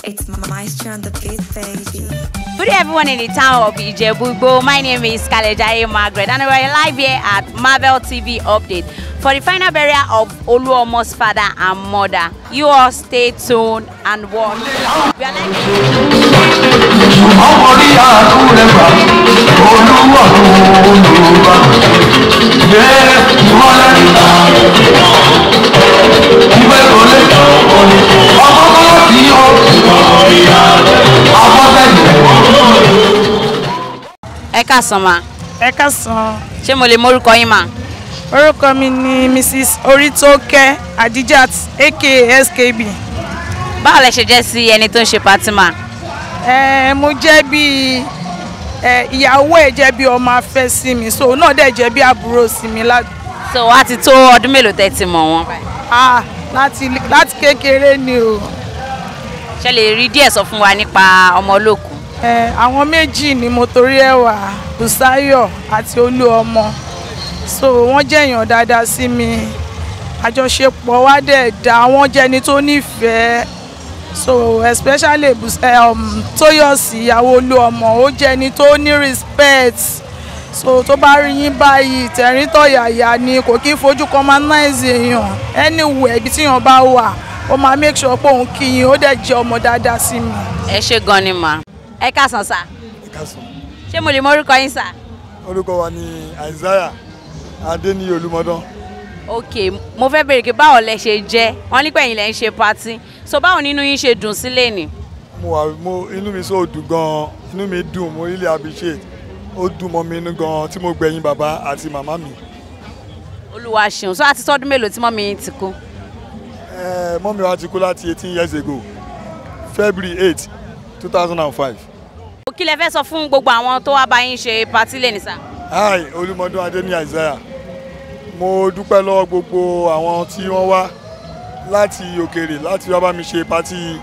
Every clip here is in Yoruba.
It's Maestro on the beat, baby. Good day, everyone in the town of Ijebu-Igbo. My name is Kalejaye Margaret, and we're live here at Marvel TV Update for the final burial of Oluomo's father and mother. You all stay tuned and watch. We are live. ọmọ rí àánú rẹ̀ gbà olúwọ̀lú olùwà yé ìmọ̀lẹ́ nígbà ìwé ìrọ̀lẹ́ ọmọ kọ́lá tí ó afọ́fẹ́jẹ̀. Ẹ káàsán ma. ẹ káàsán Ṣé mo lè mórúkọ yín ma? orúkọ mi ni mrs oritoke adijat aka skb Báwo lẹ ṣe jẹ́ sí ẹni tó ń ṣe pátí ma? ẹ mo jẹ́ bí ẹ ìyàwó ẹ̀ jẹ́ bí ọmọ afẹ́ sí mi so òun náà dẹ̀ jẹ́ bí àbúrò sí mi lá- So wá ti tó ọdún mélòó tẹ́ ti mọ̀ wọ́n? ah, láti láti kékeré ni o Ṣé lè rí díẹ̀ sọ fún wa nípa ọmọ olókùn? ẹ àwọn méjì ni mo torí ẹ̀ wá Bùsáyọ̀ àti Olúọmọ so wọ́n jẹ́ èèyàn dáadáa sí mi àjọṣepọ̀ wa dẹ̀ dá wọ́n jẹ́ni tó nífẹ̀ẹ́ so especially Bùs- eh, um, Tóyọ̀sí ìyàwó Olúọmọ ó jẹ́ni tó ní respect so tó bá rí yín báyìí tẹ̀rín tọ̀yàyà ni kò kí ń fojú commonize èèyàn anywhere ibi tíyàn bá wà ó máa make sure pé òun kí yín ó dẹ̀ jẹ́ ọmọ dáadáa sí mi. Ẹ ṣé gan ni ma. Ẹ káàsán sà. Ìkàsùn. Ṣé mo lè mórúkọ yín sà? orúkọ wa ni Isaiah Adéníyì Olúmọdán ok mo fẹ́ bèrè pé báwo lẹ ṣe jẹ́ wọ́n ní pẹ̀yìn lẹ ń ṣe patí so báwo nínú yín ṣe dùn sílé ni. mo wà mo inú mi so dùn gan inú mi dùn mo really appreciate ó dùn mọ́ mi inú gan tí mo gbẹ̀yìn bàbá àti màmá mi olúwa ṣeun so àti sọdún mélòó tí mọ́mí yín ti kú. Eh, mọ́mi wa ti kú láti eighteen years ago February eight two thousand and five kí lẹ fẹ́ sọ fún gbogbo àwọn tó wá bá yín ṣe patí lè ní sà. hi Olúmọdán Adéníyì Isaiah mo dúpẹ́ lọ́wọ́ gbogbo àwọn tí wọ́n wá láti òkèèrè láti wá bá mi ṣe pátì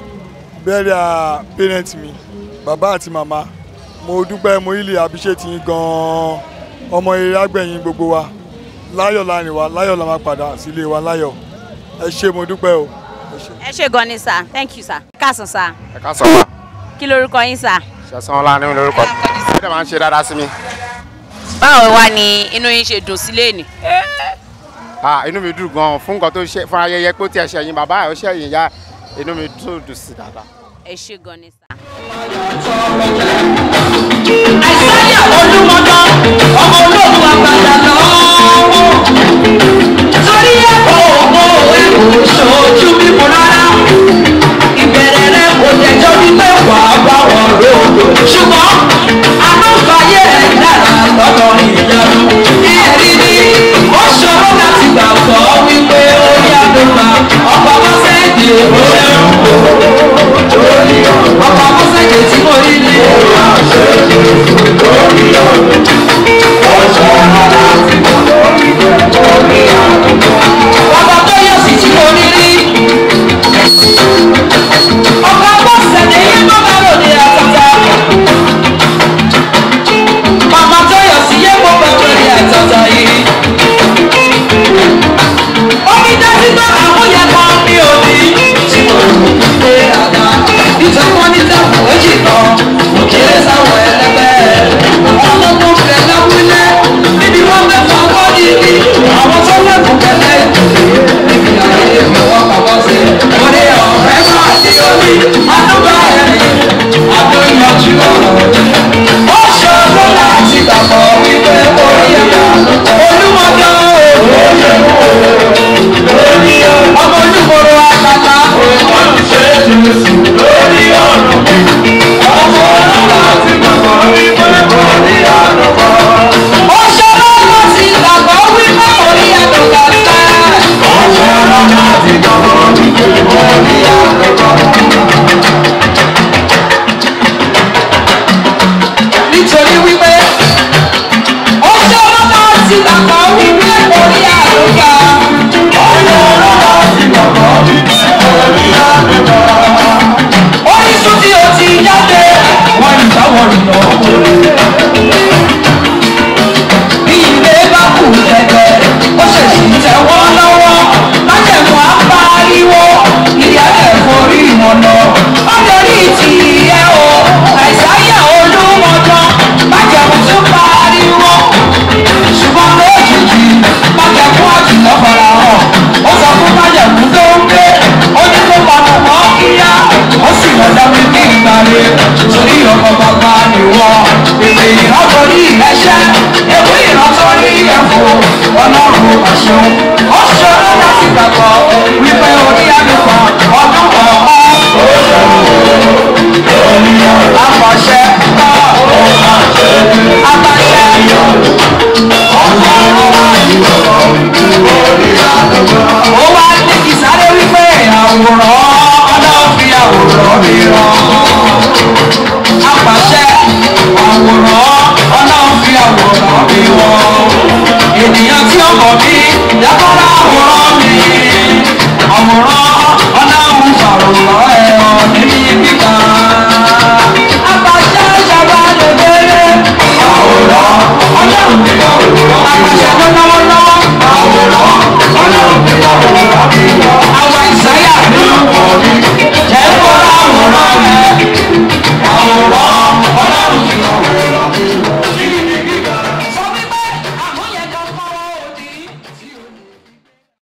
burial parent mi bàbá àti màmá mo dúpẹ́ mo really appreciate yín gan-an ọmọ eré àgbẹ̀yìn gbogbo wa láyọ̀ láàrin wa láyọ̀ la máa padà sílé wa láyọ̀ ẹ ṣé mo dúpẹ́ o ẹ ṣé. ẹ ṣé gan ni sà thank you sà. ẹ káàsán sà ẹ ká sọ ma kí lorúkọ yín sà. ṣẹ̀sán ọlá ní lórúkọ ẹ dẹ̀ máa ń ṣe dáadáa sí mi báwo wá ni inú yín ṣe dùn sílé ni. ah inú mi dùn gan fún nǹkan tó ṣe fún ayẹyẹ pé ó ti ẹ̀ṣẹ̀ yín bàbá ẹ̀ ó ṣẹ̀yìn ya inú mi dùn dùn sí dáadáa. ẹ ṣé gan ni sà. àìsáyà olúmọdán ọmọ olóògùn àgbàdà lọ́wọ́ torí ẹ̀kọ́ ògbó òwe kò ṣojú bíbu rárá ìbẹ̀rẹ̀ rẹ kò jẹjọ́ wípé wà á bá wọn lóògùn ṣùgbọ́n àlọ́fààyè rẹ̀ dára lọ́dọ̀ ìyanu ẹ̀rí ni ó ṣòro láti gbàgbọ́ wípé ó yàgò máa ọkọ̀ mọ́sẹ̀dì ó ṣeun ọkọ̀ mọ́sẹ̀dì tí mo rí ni bàbá tó yọ sí tí mo rí rí ọkọ̀ mọ́sẹ̀dì yẹn tó bá lòdì àtàtà màmá tó yọ sí yẹn kó bá lòdì àtàtà yìí omi dájú bá àmúyẹ kan ní òbí tí mo rò pé àdá nítorí wọn ní tẹ̀wọ̀n méjì kan mo kéré sáwọn ẹlẹgbẹ́ ọlọ́gbọ́n fẹ́ lábúlé níbi wọ́n fẹ́ fọwọ́ níbi àwọn tó lẹ́kùn kẹlẹ́ níbi ayé mi wọ́n pàpọ̀ sí mo ní ọ̀rẹ́ máa ní omi àdúgbò ẹ̀rín àdóyanjú ọ̀rọ̀ ó ṣòro láti gbàgbọ́ wípé ó yẹ olúmọdé ọmọ olúmọdé àgbàlá olùṣe jésù lórí ọ̀nà ọmọ ọlọ́wà ti gbàgbọ́ wípé orí àdùnkọ́. ó ṣòro láti gbàgbọ́ wípé orí àdùnkọ́ sẹ́. ó ṣòro láti gbàgbọ́ wípé orí àdùnkọ́. torí ẹ̀ṣẹ̀ ewé ìran torí ẹ̀fọ́ ọlọ́run ọ̀ṣun ó ṣòro láti gbàgbọ́ wípé orí àlùkò ọdún kọ̀ọ̀kan àpàṣẹ àpàṣẹ ó wá ní kí sáré wípé àwòrán ọlọ́run fi àwòrán mi rán apàṣẹ àwòrán ọlọ́run fi àwòrán mi wọ́n ènìyàn tí ó mọ̀ mí yàtọ̀rọ̀ àwòrán mi àwòrán ọlọ́run fàwòrán